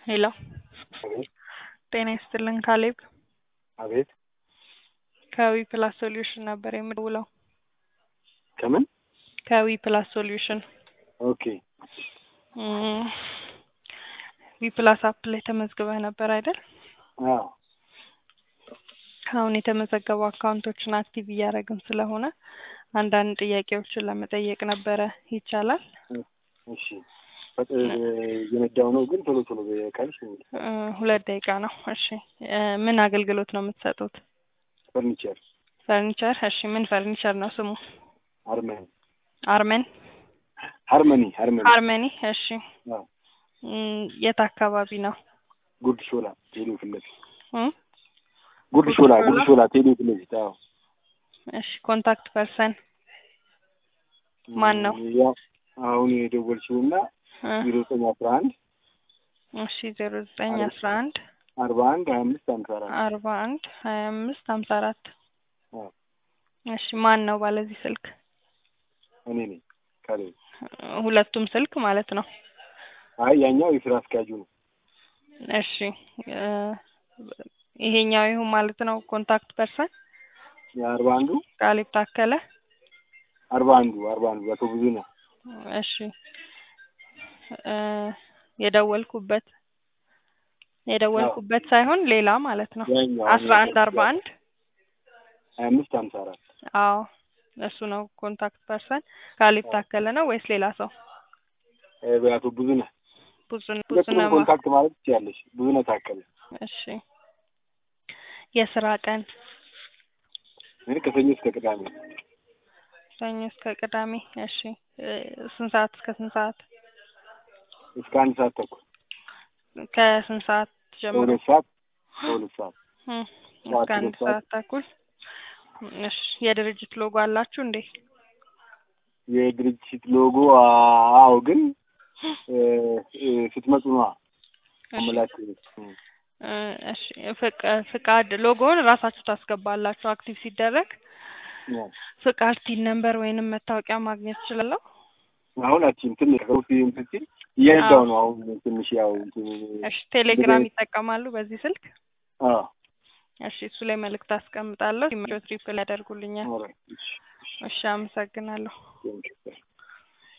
ሄሎ አቤት ጤና ይስጥልን ካሌብ አቤት ከዊ ፕላስ ሶሉሽን ነበር የምደውለው ከምን ከዊ ፕላስ ሶሉሽን ኦኬ ዊ ፕላስ አፕ ላይ ተመዝግበህ ነበር አይደል አዎ አሁን የተመዘገቡ አካውንቶችን አክቲቭ እያደረግን ስለሆነ አንዳንድ ጥያቄዎችን ለመጠየቅ ነበረ ይቻላል እሺ በጥ- እየነዳሁ ነው ግን ቶሎ ቶሎ ካልሽ እ ሁለት ደቂቃ ነው እሺ እ ምን አገልግሎት ነው የምትሰጡት ፈርኒቸር ፈርኒቸር እሺ ምን ፈርኒቸር ነው ስሙ አርመኒ አርመን ሃርመኒ ሃርመኒ ሃርመኒ እሺ አዎ እም፣ የት አካባቢ ነው ጉርድ ሾላ ቴሌ ፊት ለፊት እም? ጉርድ ሾላ ጉርድ ሾላ ቴሌ ፊት ለፊት አዎ እሺ ኮንታክት ፐርሰን ማን ነው? ያው አሁን የደወልሽውና እ ዜሮ ዘጠኝ አስራ አንድ እሺ ዜሮ ዘጠኝ አስራ አንድ አርባ አንድ ሀያ አምስት ሃምሳ አራት አርባ አንድ ሀያ አምስት ሀምሳ አራት አዎ እሺ ማን ነው ባለዚህ ስልክ እኔ ነኝ ካሌ ሁለቱም ስልክ ማለት ነው አይ ያኛው የስራ አስኪያጁ ነው እሺ እ ይሄኛው ይሁን ማለት ነው ኮንታክት ፐርሰን የአርባ አንዱ ቃሊብ ታከለ አርባ አንዱ አርባ አንዱ አቶ ብዙ ነው እሺ እ የደወልኩበት የደወልኩበት ሳይሆን ሌላ ማለት ነው ያኛው አስራ አንድ አርባ አንድ ሀያ አምስት ሃምሳ አራት አዎ እሱ ነው ኮንታክት ፐርሰን ካሌብ ታከለ ነው ወይስ ሌላ ሰው አቶ ብዙ ነህ ብዙ ብዙ ሁለቱንም ነው ኮንታክት ማለት ትችያለሽ ብዙ ነህ ታከለ እሺ የስራ ቀን እኔ ከሰኞ እስከ ቅዳሜ ሰኞ እስከ ቅዳሜ እሺ እ ስንት ሰዓት እስከ ስንት ሰዓት እስከ አንድ ሰዓት ተኩል ከስንት ሰዓት ጀምሮ ከሁለት ሰዓት ከሁለት ሰዓት እ ጠዋት እስከ አንድ ሁለት ሰዓት ሰዓት ተኩል እሺ የድርጅት ሎጎ አላችሁ እንዴ የድርጅት ሎጎ አዎ ግን እ እ ስትመጡ ነዋ እሺ አመላክ እ እሺ ፍቅ- ፍቃድ ሎጎውን ራሳችሁ ታስገባላችሁ አክቲቭ ሲደረግ ፍቃድ ቲን ነምበር ወይንም መታወቂያ ማግኘት እችላለሁ አሁን አቺም ትንሽ ከሩሲ እንትን ሲል እየነዳሁ ነው አሁን ትንሽ ያው እንትን እሺ ቴሌግራም ይጠቀማሉ በዚህ ስልክ አዎ እሺ እሱ ላይ መልእክት አስቀምጣለሁ ሲመቸው ትሪፕል ያደርጉልኛል ኦልራይት እሺ እሺ አመሰግናለሁ ቴንኪው